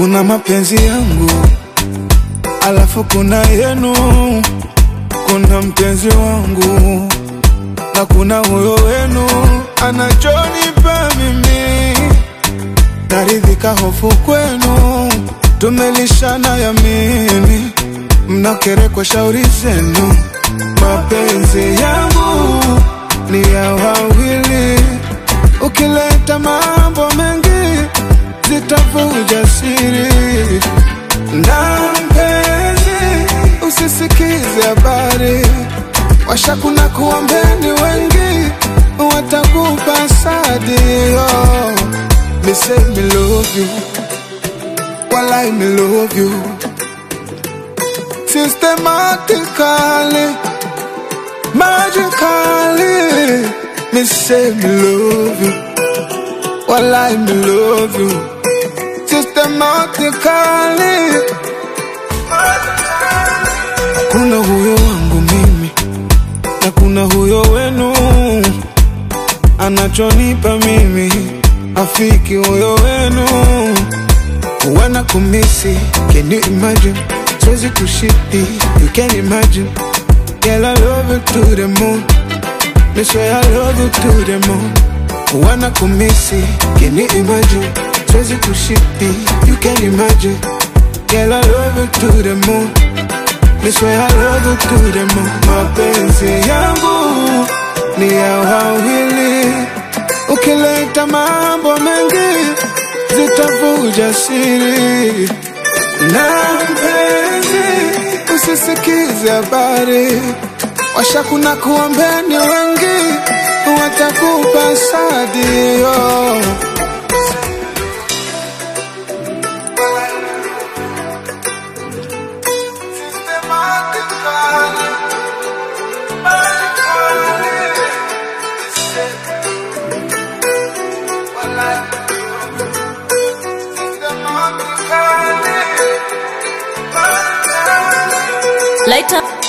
Kuna mapenzi yangu, alafu kuna yenu. Kuna mpenzi wangu na kuna huyo wenu anachonipa mimi, naridhika hofu kwenu, tumelishana ya mimi, mnakerekwa shauri zenu. Mapenzi yangu ni ya wawili, ukileta mambo mengi zitavuja siri na mpenzi, usisikize habari washakuna kuombeni wengi watakupa sadio. Me say me love you, walai me love you systematically, magically. Me say me love you, walai me love you systematically. Kuna huyo wangu mimi na kuna huyo wenu anachonipa mimi afiki huyo wenu wana kumisi can you imagine siwezi kushiti you can imagine girl I love you to the moon me swear I love you to the moon wana kumisi can you imagine siwezi kushiti you can imagine girl I love you to the moon me swear I love you to the moon mapenzi yangu ni ya wawili ukileta mambo mengi zitavuja siri na mpenzi usisikize habari washakuna kuombeni wengi watakupa sadio Light up.